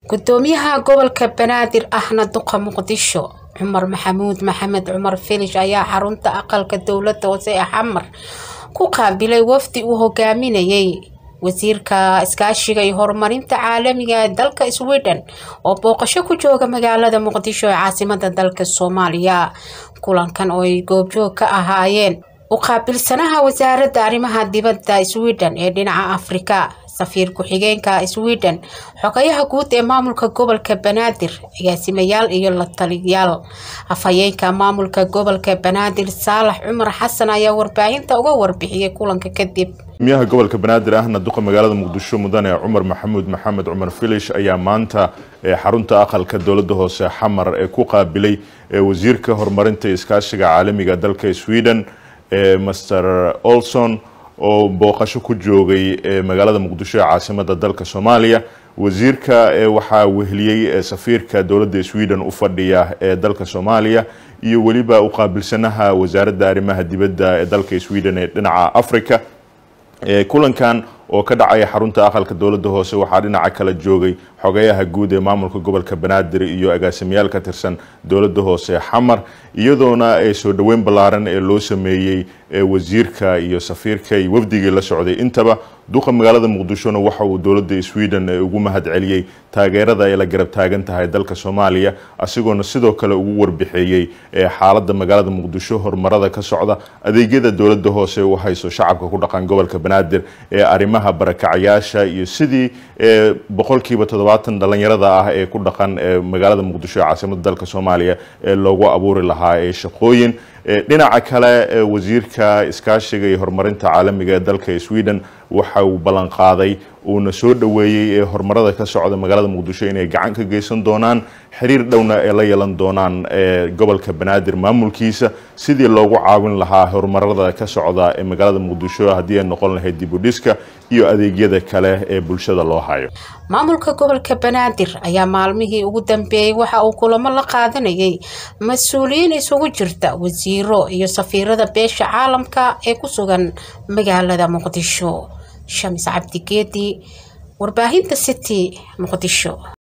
gudoomiyaha gobolka banaadir ahna duqa muqdisho cumar maxamuud maxamed cumar filish ayaa xarunta aqalka dowlada hoose ee xamar ku qaabilay wafdi uu hogaaminayay wasiirka iskaashiga iyo horumarinta caalamiga ee dalka sweden oo booqasho ku jooga magaalada muqdisho ee caasimada dalka soomaaliya kulankan oo ay goobjoog ka ahaayeen u qaabilsanaha wasaaradda arrimaha dibadda sweden ee dhinaca afrika safiir ku-xigeenka sweden xogayaha guud ee maamulka gobolka banaadir agaasimayaal iyo la taliyaal afhayeenka maamulka gobolka banaadir saalax cumar xasan ayaa warbaahinta uga warbixiyay kulanka kadib gudoomiyaha gobolka banaadir ahna duqa magaalada muqdisho mudane cumar maxamuud maxamed cumar filish ayaa maanta xarunta aqalka dowlada hoose xamar ee ku qaabilay wasiirka horumarinta iskaashiga caalamiga dalka sweden master olson oo booqasho ku joogay magaalada muqdisho ee caasimada dalka soomaaliya wasiirka waxaa weheliyey safiirka dowladda sweden u fadhiya ee dalka soomaaliya iyo weliba u qaabilsanaha wasaaradda arrimaha dibadda ee dalka sweden ee dhinaca africa kulankan oo ka dhacaya xarunta aqalka dowlada hoose waxaa dhinaca kala joogay xogayaha guud ee maamulka gobolka banaadir iyo agaasimayaal ka tirsan dowlada hoose xamar iyadoona soo dhoweyn ballaaran ee loo sameeyey wasiirka iyo safiirka iyo wafdigii la socday intaba duqa magaalada muqdishona waxa uu dowlada sweden ugu mahad celiyey taageerada ay la garab taagan tahay dalka soomaaliya asigoona sidoo kale ugu warbixeeyey xaalada magaalada muqdisho horumarada ka socda adeegyada dowlada hoose u hayso shacabka ku dhaqan gobolka banaadir ee arrimaha barakacayaasha iyo sidii boqolkiiba toddobaatan dhalinyarada ah ee ku dhaqan magaalada muqdisho ee caasimada dalka soomaaliya ee loogu abuuri lahaa shaqooyin dhinaca kale wasiirka iskaashiga iyo horumarinta caalamiga ee dalka sweden waxa uu ballan qaaday uuna soo dhoweeyey horumarada ka socda magaalada muqdisho inay gacan ka geysan doonaan xiriir dhowna ay la yeelan doonaan gobolka banaadir maamulkiisa sidii loogu caawin lahaa horumarada ka socda ee magaalada muqdisho haddii ay noqon lahayd dibudhiska iyo adeegyada kale ee bulshada loo hayo maamulka gobolka banaadir ayaa maalmihii ugu dambeeyey waxa uu kulamo la qaadanayay mas-uuliyiin isugu jirta wasiiro iyo safiirada beesha caalamka ee ku sugan magaalada muqdisho shamis cabdigeedi warbaahinta city muqdisho